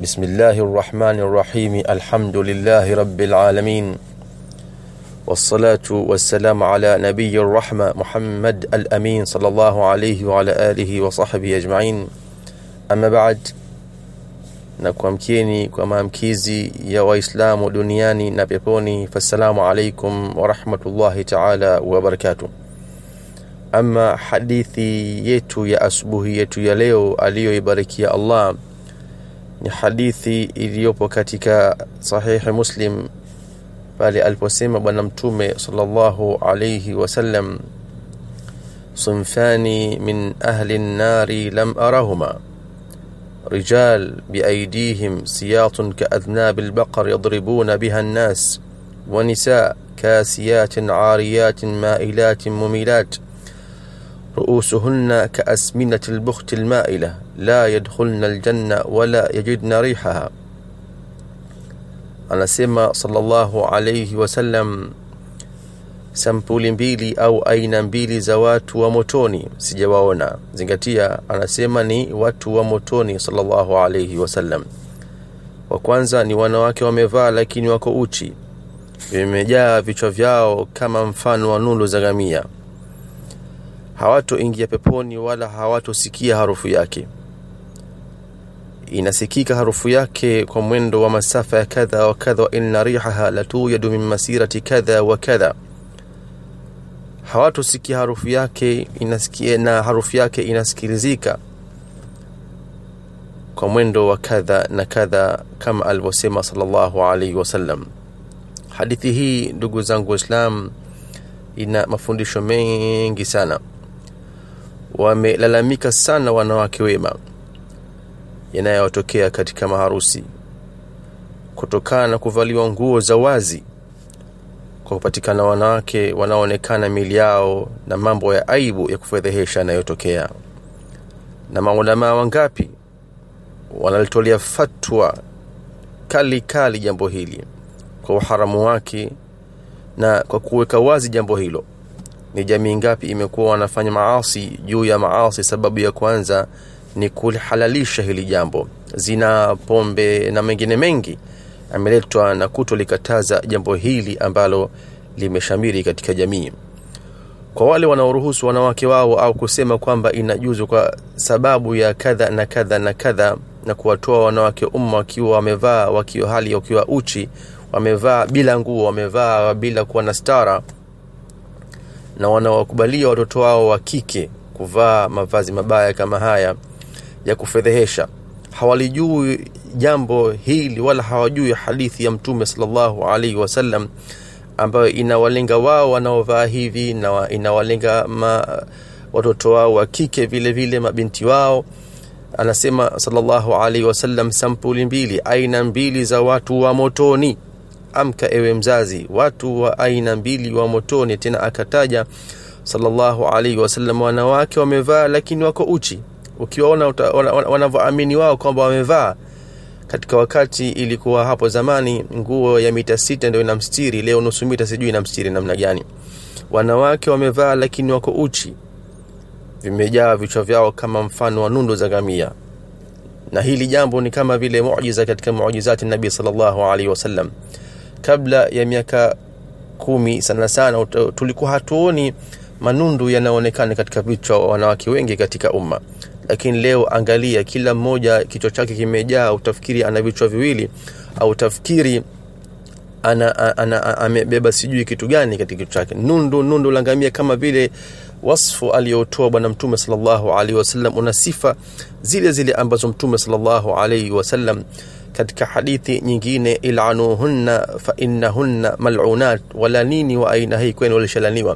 بسم الله الرحمن الرحيم الحمد لله رب العالمين والصلاة والسلام على نبي الرحمة محمد الأمين صلى الله عليه وعلى آله وصحبه أجمعين أما بعد na kuamkieni kwa maamkizi ya waislamu duniani na peponi fassalamu alaikum warahmatullahi taala wabarakatuh ama hadithi yetu ya asubuhi yetu ya leo aliyoibarikia allah ni hadithi iliyopo katika sahihi muslim pale aliposema bwana mtume sallallahu alayhi wasallam صنفان من أهل النار لم أرهما رجال بأيديهم سياط كأذناب البقر يضربون بها الناس ونساء كاسيات عاريات مائلات مميلات رؤوسهن كأسمنة البخت المائلة لا يدخلن الجنة ولا يجدن ريحها anasema sallallahu alayhi wasallam sampuli mbili au aina mbili za watu wa motoni sijawaona zingatia anasema ni watu wa motoni sallallahu alayhi wasallam wa kwanza ni wanawake wamevaa lakini wako uchi vimejaa vichwa vyao kama mfano wa nundu za gamia hawatoingia peponi wala hawatosikia harufu yake inasikika harufu yake kwa mwendo wa masafa ya kadha wa kadha inna rihaha latuyadu min masirati kadha wa kadha hawatosikia harufu yake inasikia na harufu yake inasikilizika kwa mwendo wa kadha na kadha kama alivyosema sallallahu alaihi wasallam hadithi hii ndugu zangu waislam ina mafundisho mengi sana wamelalamika sana wanawake wema yanayotokea katika maharusi kutokana na kuvaliwa nguo za wazi kwa kupatikana wanawake wanaoonekana mili yao na mambo ya aibu ya kufedhehesha yanayotokea na maulamaa wangapi wanalitolea fatwa kali kali jambo hili kwa uharamu wake na kwa kuweka wazi jambo hilo ni jamii ngapi imekuwa wanafanya maasi juu ya maasi sababu ya kwanza ni kuhalalisha hili jambo zina pombe na mengine mengi ameletwa na kutolikataza jambo hili ambalo limeshamiri katika jamii kwa wale wanaoruhusu wanawake wao au kusema kwamba inajuzu kwa sababu ya kadha na kadha na kadha na kuwatoa wanawake umma wakiwa wamevaa wakiwa hali wakiwa uchi wamevaa bila nguo wamevaa bila kuwa na stara na wanawakubalia watoto wao wa kike kuvaa mavazi mabaya kama haya ya kufedhehesha hawalijui jambo hili wala hawajui hadithi ya mtume sallallahu alaihi wasallam ambayo inawalenga wao wanaovaa hivi na inawalenga ma, watoto wao wa kike vile vile mabinti wao anasema sallallahu alaihi wasallam sampuli mbili aina mbili za watu wa motoni amka ewe mzazi watu wa aina mbili wa motoni tena akataja sallallahu alaihi wasallam wanawake wamevaa lakini wako uchi ukiwaona wanavyoamini wao kwamba wamevaa katika wakati ilikuwa hapo zamani nguo ya mita sita ndio inamstiri leo nusu mita sijui inamstiri namna gani wanawake wamevaa lakini wako uchi vimejaa vichwa vyao kama mfano wa nundo za gamia na hili jambo ni kama vile muujiza katika muujizati nabii sallallahu alaihi wasallam kabla ya miaka kumi sana sana tulikuwa hatuoni manundu yanaonekana katika vichwa wa wanawake wengi katika umma lakini leo angalia kila mmoja kichwa chake kimejaa utafikiri ana vichwa viwili au utafikiri ana, ana, amebeba sijui kitu gani katika kichwa chake nundu nundu langamia kama vile wasfu aliyotoa bwana mtume sallallahu alaihi wasallam una sifa zile zile ambazo mtume sallallahu alaihi wasallam katika hadithi nyingine ilanuhunna fa innahunna mal'unat wala nini wa aina hii kwenu walishalaniwa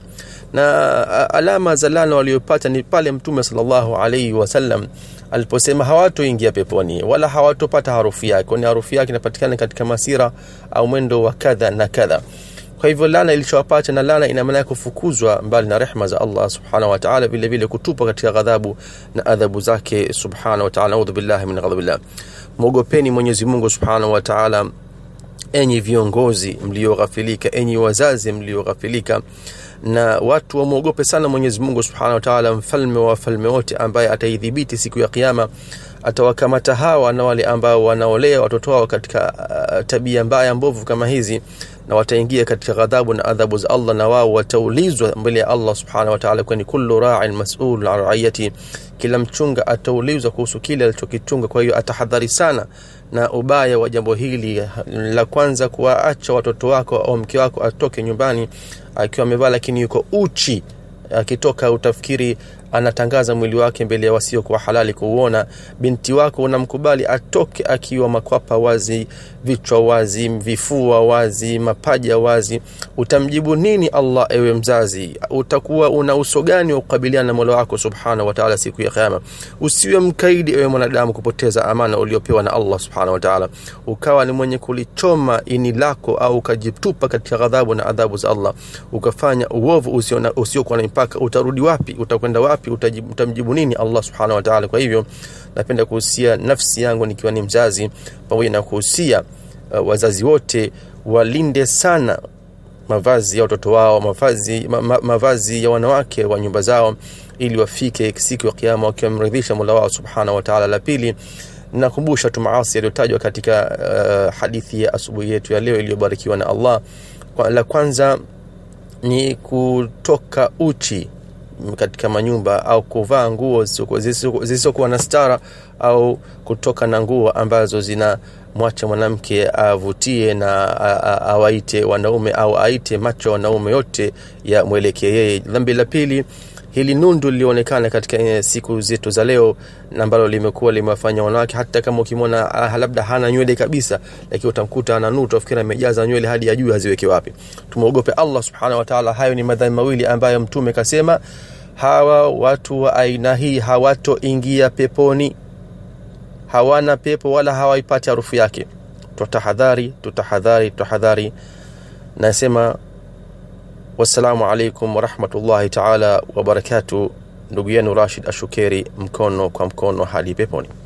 na alama za lana waliopata ni pale mtume sallallahu alaihi wasallam aliposema hawatoingia peponi wala hawatopata harufu yake kwani harufu yake inapatikana katika masira au mwendo wa kadha na kadha kwa hivyo lana ilichowapata na lana ina maana ya kufukuzwa mbali na rehma za Allah subhanahu wa ta'ala vile vile kutupwa katika ghadhabu na adhabu zake subhanahu wa ta'ala audhu billahi min ghadabillah mwogopeni Mwenyezi Mungu subhanahu wa ta'ala enyi viongozi mlioghafilika enyi wazazi mlioghafilika na watu wamwogope sana mwenyezi mungu subhanahu wa taala mfalme wa wafalme wote ambaye ataidhibiti siku ya kiama atawakamata hawa na wale ambao wanaolea watoto wao katika uh, tabia mbaya mbovu kama hizi na wataingia katika ghadhabu na adhabu za Allah na wao wataulizwa mbele ya Allah subhanahu wa ta'ala kwani kullu ra'in mas'ul an ra'iyati kila mchunga ataulizwa kuhusu kile alichokichunga kwa hiyo atahadhari sana na ubaya wa jambo hili la kwanza kuwaacha watoto wako au mke wako atoke nyumbani akiwa amevaa lakini yuko uchi akitoka utafikiri anatangaza mwili wake mbele ya wasiokuwa halali kuuona binti wako unamkubali atoke akiwa makwapa wazi vichwa wazi vifua wazi mapaja wazi utamjibu nini allah ewe mzazi utakuwa una uso gani wa kukabiliana na mola wako subhanahu wataala siku ya kiama usiwe mkaidi ewe mwanadamu kupoteza amana uliopewa na allah subhanahu wataala ukawa ni mwenye kulichoma ini lako au ukajitupa katika ghadhabu na adhabu za allah ukafanya uovu usiokuwa na mipaka utarudi wapi utakwenda wapi utajibu, utamjibu nini allah subhanahu wataala kwa hivyo napenda kuhusia nafsi yangu nikiwa ni mzazi pamoja na kuhusia uh, wazazi wote walinde sana mavazi ya watoto wao mavazi, ma, ma, mavazi ya wanawake wa nyumba zao ili wafike siku ya kiama wakiwa wamridhisha mola wao subhanahu wataala la pili nakumbusha tu maasi yaliyotajwa katika uh, hadithi ya asubuhi yetu ya leo iliyobarikiwa na allah kwa, la kwanza ni kutoka uchi katika manyumba au kuvaa nguo zisizokuwa na stara au kutoka na nguo ambazo zina mwacha mwanamke avutie na awaite wanaume au aite macho wanaume yote ya mwelekee yeye dhambi la pili hili nundu lilionekana katika siku zetu za leo ambalo limekuwa limewafanya wanawake hata kama ukimwona labda hana nywele kabisa lakini utamkuta ana nuru tafikiri amejaza nywele hadi ya juu haziweke wapi tumwogope allah subhanahu wataala hayo ni madhambi mawili ambayo mtume kasema hawa watu wa aina hii hawatoingia peponi hawana pepo wala hawaipati harufu yake tutahadhari tutahadhari tutahadhari nasema wassalamu alaikum warahmatullahi taala wabarakatu ndugu yenu rashid ashukeri mkono kwa mkono hadi peponi